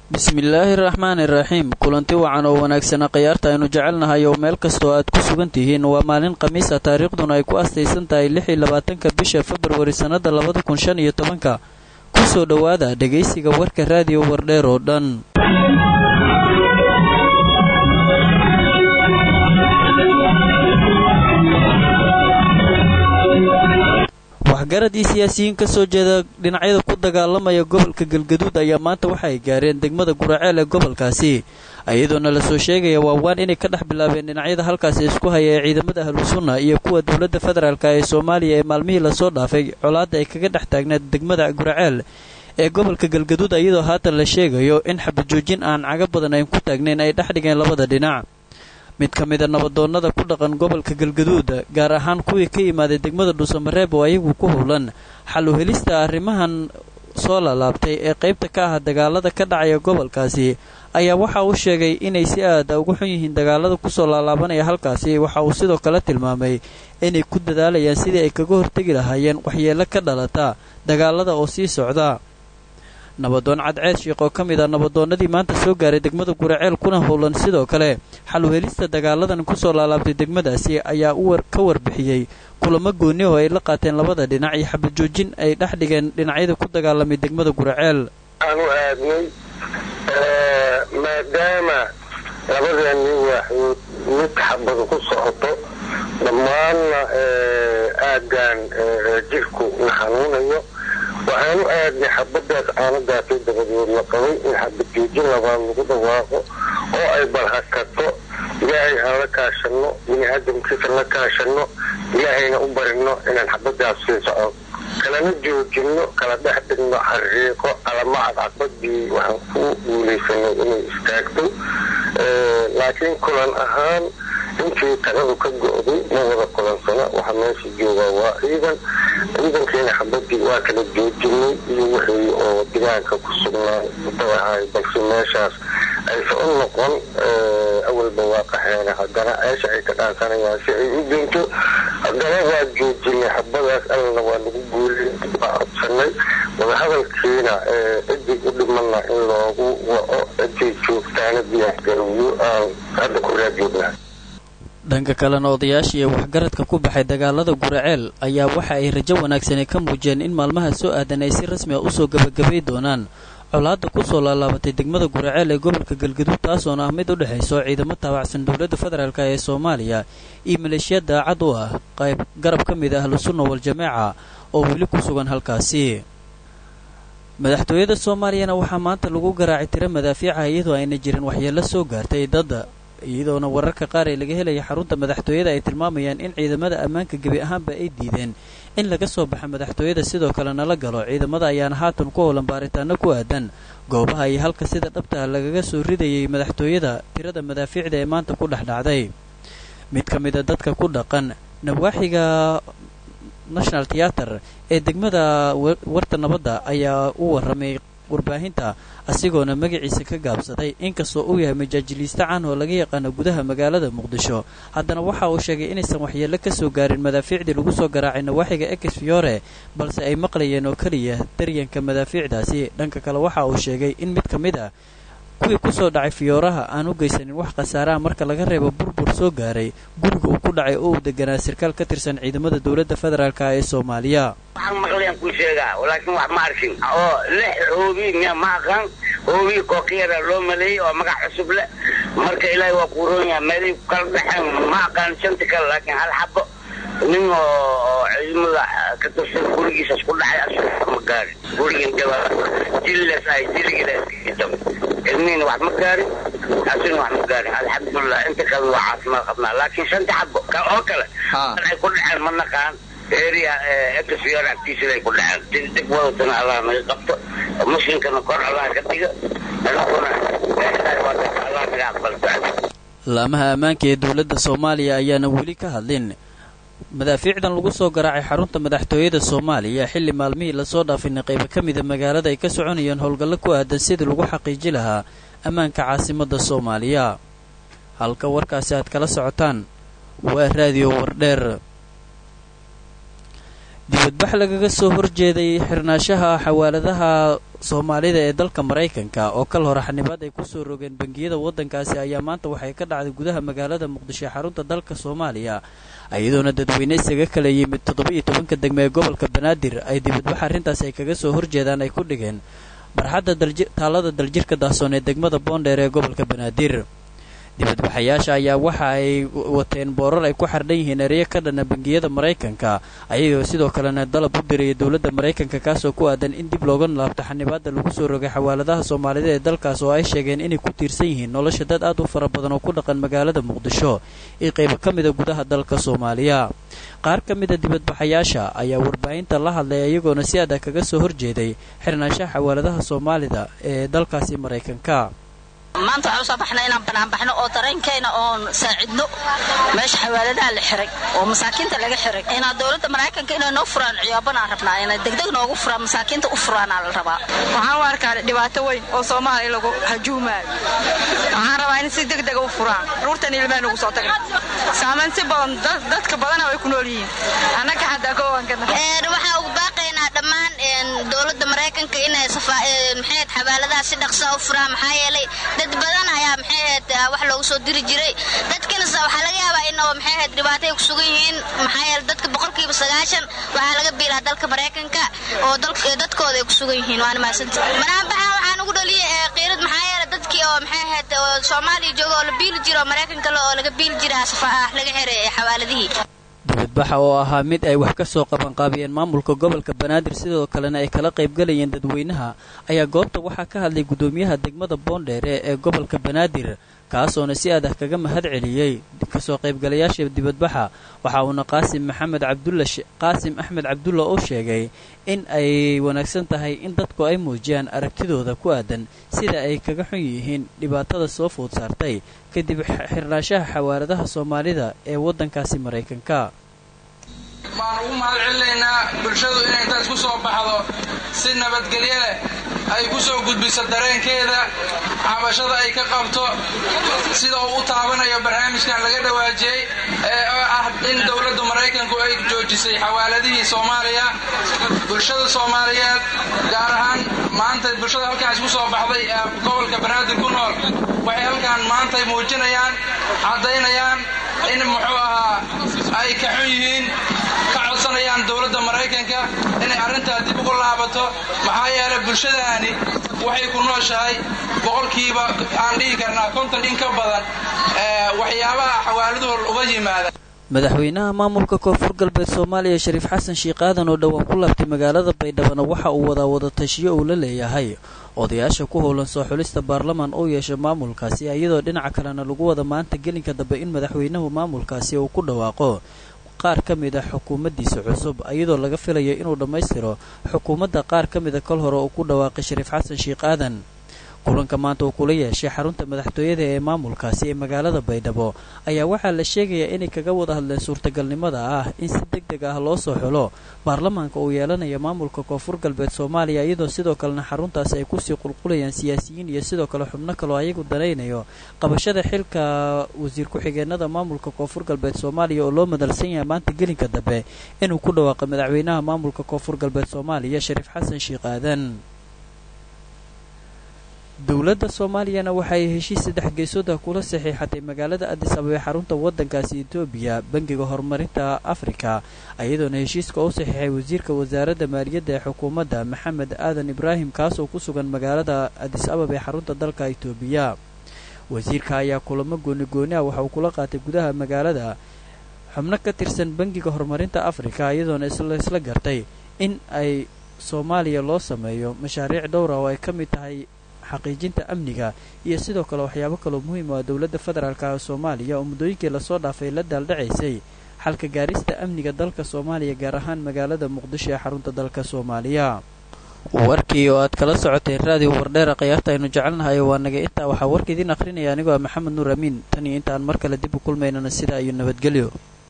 bismillaahi raxmaani raxiim kulanti wacan oo wanaagsana khayaarta aynu jecelnahay oo meel kastoo aad ku sugan tihiin waa maalin khamiisa taariikhduna ay ku astaysan tahay lix iyo labaatanka bisha februari sannada labada kun shan iyo tobanka kusoo dhowaada dhegaysiga warka raadiyo wardheer oo dhan waxgarad iyo siyaasiyiin ka soo jeeda dhinacyada ku dagaalamaya gobolka galgaduud ayaa maanta waxa ay gaareen degmada guraceel ee gobolkaasi iyadoona lasoo sheegaya waawaan inay ka dhex bilaabeen dhinacyada halkaasi isku haya ee ciidamada ahlusunna iyo kuwa dowladda federaalk ee soomaaliya ee maalmihii lasoo dhaafay colaadda ay kaga dhex taagneed degmada guraceel ee gobolka galgaduud iyadoo haatan la sheegayo in xabajoojin aan caga badan ayn ku taagnayn ay dhex dhigeen labada dhinac mid ka mida nabadoonnada ku dhaqan gobolka galgaduud gaar ahaan kuwii ka yimaaday degmada dhuusamareeb oo ayagu ku howlan xal u helista arrimahan soo laalaabtay ee qaybta ka ah dagaalada ka dhacaya gobolkaasi ayaa waxa uu sheegay inay si aada ugu xun yihiin dagaalada kusoo laalaabanaya halkaasi waxa uu sidoo kale tilmaamay inay ku dadaalayaan sidii ay kaga hortegi lahaayeen waxyeelo ka dhalata dagaalada oo sii socda nabadoon cadceed sheekh oo ka mid ah nabadoonnadii maanta soo gaaray degmada guraceel kuna howlan sidoo kale xal u helista dagaaladan kusoo laalaabtay degmadaasi ayaa ka warbixiyey kulamo gooni oo ay la qaateen labada dhinac iyo xabajoojin ay dhex dhigeen dhinacyada ku dagaalamay degmada guraceel aanu aadnay maadaama labadeenii waaxood mid xabadu ku socoto dhammaanna aaggan jirku na xanuunayo waxaanu aadnay xabadaas aanadaasay dabadeed la qabay in xabajoojin labaad lagu dhawaaqo oo ay balhakato ilaahay aan la kaashano bini aadamkiisa la kaashano ilaahayna u barino inaan xabadaas sii socon kalana joojino kala dhex dhigno xariiqo alamacad caqbadii waxaan ku guulaysanay inay istaagto laakiin kulan ahaan intii taladu ka go-day ma wada kulansana waxaa meesha joogaa waa ciidan ciidankeena xabadii waa kala joojinay iyo wixii oo digaanka ku sugnaa dabahay balse meeshaas aysa u noqon awalba waa qaxeena haddana ceesha ay ka dhaansanayaan si ay u dinto haddana waa joojinay xabadaas allana waa lagu guulin waa codsanay wadahadalkiina ciddii u dhimana in loogu waco ciday joogtaana diyaargarowiyo aan hadda ku raadjoognaa dhanka kalena odayaashii waxgaradka ku baxay dagaalada guraceel ayaa waxa ay rajo wanaagsani ka muujiyeen in maalmaha soo aadan ay si rasmi a usoo gebagabay doonaan colaadda kusoo laalaabatay degmada guraceel ee gobolka galgaduud taasoona ah mid u dhexayso ciidamo taabacsan dowladda federaalk ee soomaaliya iyo maleeshiya daacad u ah qayb garab ka mid ah ahlusunna wal-jameeca oo weli ku sugan halkaasi madaxtooyada soomaaliyana waxaa maanta lagu garaacay tiro madaafiica iyadoo ayna jirin waxyeello soo gaartay dadda iyadoona wararka qaar ee laga helaya xarunta madaxtooyada ay tilmaamayaan in ciidamada ammaanka gebi ahaanba ay diideen in laga soo baxa madaxtooyada sidoo kalena la galo ciidamada ayaana haatan ku howlan baaritaano ku aadan goobaha iyo halka sida dhabtaha lagaga soo ridayay madaxtooyada tirada madaafiicda ee maanta ku dhex dhacday mid ka mida dadka ku dhaqan nawaaxiga national theater ee degmada warta nabadda ayaa u warramay warbaahinta asigoona magaciisa ka gaabsaday inkastoo uu yahay majaajiliiste caan oo laga yaqaano gudaha magaalada muqdisho haddana waxa uu sheegay inaysan waxyeello ka soo gaarin madaafiicdii lagu soo garaacay nawaaxiga ex fiore balse ay maqlayeen oo keliya daryanka madaafiicdaasi dhanka kale waxa uu sheegay in mid ka mid ah kuwii kusoo dhacay fiyooraha aan u geysanin wax khasaaraha marka laga reebo burbur soo gaaray guriga uu ku dhacay oo uu deganaa sarkaal ka tirsan ciidamada dowladda federaalk ee soomaaliya waxaan maqlayan ku sheegaa laakiin wax ma arkin oo lix hoobi miya ma aqaan hoobi kookiyara loo maleeyey oo magac cusub leh marka ilaahay waa ku roon yaha meelay ku kala dhexeen ma aqaan shanta kale laakiin hal xabo nin oo ciidamada ka tirsan gurigiisas ku dhacay asaga ma gaarin gurigan jaba jillas ay jiligiilasjab ilmihiina wax ma gaarin asina wax ma gaarin alxamdulilah inta kale waa caafimaad qabnaa laakiin shanta xabo oo kale ay ku dhaceen ma naqaan area exfior agtiisada ay ku dhaceen deg wadatana allah naga qabto muslimkana kor allah ka dhiga anaguna allah naga aqbalto laamaha ammaanka ee dowladda soomaaliya ayaana weli ka hadlin madaafiicdan lagu soo garaacay xarunta madaxtooyada soomaaliya xilli maalmihii lasoo dhaafina qaybo ka mida magaalada ay ka soconayeen howlgallo ku aadan sidii lagu xaqiiji lahaa ammaanka caasimadda soomaaliya halka warkaasi aad kala socotaan waa raadiyo wardheer dibadbax lagaga soo horjeeday xirnaashaha xawaaladaha soomaalida ee dalka maraykanka oo kal hore xanibaad ay kusoo rogeen bangiyada waddankaasi ayaa maanta waxay ka dhacday gudaha magaalada muqdisho ee xarunta dalka soomaaliya iyadoona dadweyne isaga kala yimid toddoba-iyo tobanka degme ee gobolka banaadir ay dibadbax arrintaas ay kaga soo horjeedaan ay ku dhigeen barxadda taalada daljirka dahsoon ee degmada boondheer ee gobolka banaadir dibadbaxayaasha ayaa waxa ay wateen boorar ay ku xardhan yihiin ereyo ka dhana bangiyada maraykanka ayagoo sidoo kalena dalab u diraya dowladda maraykanka kaasoo ku aadan in dib looga laabto xanibaadda lagu soo rogay xawaaladaha soomaalida ee dalkaas oo ay sheegeen inay ku tiirsan yihiin nolosha dad aad u fara badan oo ku dhaqan magaalada muqdisho iyo qaybo ka mida gudaha dalka soomaaliya qaar ka mida dibadbaxayaasha ayaa warbaahinta la hadlay iyagoona si adag kaga soo horjeeday xirnaanshaha xawaaladaha soomaalida ee dalkaasi maraykanka maanta waxaan usoo baxnay inaan banaanbaxno oo dareenkayna oon saacidno meesha xawaaladaha la xiray oo masaakiinta laga xiray inaa dowladda maraykanka inay noo furaan ciyaabanaan rabnaa inay degdeg noogu furaan masaakiinta u furaanaa la rabaa waxaan u arkaa dhibaato weyn oo soomaaliya lagu hajuumaayo waxaan rabaa in si degdega u furaan ruurtan ilmaha nagu soo tagay saamayn si badan dadka badana way ku nool yihiin annaga xataa koowankana waxaa ugu baaqaynaa dhammaan dowladda maraykanka inay maxayd xawaaladaha si dhaqsa u furaan maxaa yeelay dad badan ayaa maxayd wax loogu soo diri jiray dadkanase waxaa laga yaabaa in oo maxayd dhibaatay ku sugan yihiin maxaa yeele dadka boqolkiiba sagaashan waxaa laga biilaa dalka maraykanka oo dadkooda ay ku sugan yihiin waana mahadsanta banaanbaxan waxaan ugu dhaliyay qiirad maxaa yeele dadkii oo maxay ahayd soomaaliya jooga oo la biili jira oo maraykanka oo laga biili jira laga xiray xawaaladihii dibadbaxa oo ahaa mid ay wax ka soo qabanqaabiyeen maamulka gobolka banaadir sidoo kalena ay kala qaybgalayeen dadweynaha ayaa goobta waxaa ka hadlay guddoomiyaha degmada boondheere ee gobolka banaadir kaasoona si adah kaga mahad celiyey kasoo qaybgalayaasha dibadbaxa waxa uuna qaasim maxamed cabdulla qaasim axmed cabdulla oo sheegay in ay wanaagsan tahay in dadku ay muujiyaan aragtidooda ku aadan sida ay kaga xun yihiin dhibaatada soo food saartay kadib xirnaashaha xawaaladaha soomaalida ee waddankaasi maraykanka baan ugu mahad celinaynaa bulshadu inay intaas ku soo baxdo si nabadgelyo leh ay ku soo gudbiso dareenkeeda cabashada ay ka qabto sida uu u taabanayo barnaamijkan laga dhawaajiyey ee ah in dowladda maraykanku ay joojisay xawaaladihii soomaaliya bulshada soomaaliyeed gaar ahaan maanta bulshada halkaan isku soo baxday ee gobolka banaadir ku nool waxay halkaan maantay muujinayaan caddaynayaan in muxuu ahaa ay ka xun yihiin ka codsanayaan dowladda maraykanka inay arrintaa dib ugu laabato maxaa yeelay bulshadaani waxay ku nooshahay boqolkiiba aan dhihi karnaa konton in ka badan waxyaabaha xawaaladuhu uga yimaada madaxweynaha maamulka koonfur galbeed soomaaliya shariif xasan sheikh aadan oo dhowaan ku laabtay magaalada baydhabana waxa uu wadaa wadatashiyo uu la leeyahay odayaasha ku howlan soo xulista baarlamaan uu yeesha maamulkaasi iyadoo dhinaca kalena lagu wada maanta gelinka dambe in madaxweynahu maamulkaasi uu ku dhawaaqo qaar ka mid a xukuumaddiisa cusub iyadoo laga filayo inuu dhammaystiro xukuumadda qaar ka mida kol hore uu ku dhawaaqay shariif xasan sheikh aadan kulanka maanta uu kula yeeshay xarunta madaxtooyada ee maamulkaasi ee magaalada baydhabo ayaa waxaa la sheegayaa inay kaga wada hadleen suurtagalnimada ah in si deg deg ah loo soo xulo baarlamaanka uu yeelanaya maamulka koonfur galbeed soomaaliya iyadoo sidoo kalena xaruntaasi ay kusii qulqulayaan siyaasiyiin iyo sidoo kale xubno kaloo ayagu danaynayo qabashada xilka wasiir ku-xigeenada maamulka koonfur galbeed soomaaliya oo loo madalsan yahay maanta gelinka dambe inuu ku dhawaaqay madaxweynaha maamulka koonfur galbeed soomaaliya shariif xasan sheikh aadan dowladda soomaaliyana waxa ay heshiis saddex geesooda kula saxiixatay magaalada adis ababa ee xarunta waddankaasi etoobiya bangiga horumarinta afrika iyadoona heshiiska u saxiixay wasiirka wasaaradda maaliyadda ee xukuumadda maxamed aadan ibraahim kaasoo ku sugan magaalada adis ababa ee xarunta dalka etoobiya wasiirka ayaa kulamo gooni gooni ah waxa uu kula qaatay gudaha magaalada xubno ka tirsan bangiga horumarinta afrika iyadoona isla gartay in ay soomaaliya loo sameeyo mashaariic dhowra oo ay ka mid tahay xaqiijinta amniga iyo sidoo kale waxyaabo kaloo muhiim ah dowladda federaalk ee soomaaliya oo muddooyinkii lasoo dhaafay la daaldhacaysay xalka gaarista amniga dalka soomaaliya gaar ahaan magaalada muqdisho ee xarunta dalka soomaaliya warkii oo aad kala socoteen raadiyo wardheera khiyaarta aynu jecelnahay waa naga intaa waxaa warka idiin akhrinaya anigoo ah maxamed nuur amiin tan iyo intaan mar kale dib u kulmaynana sidaa iyo nabadgelyo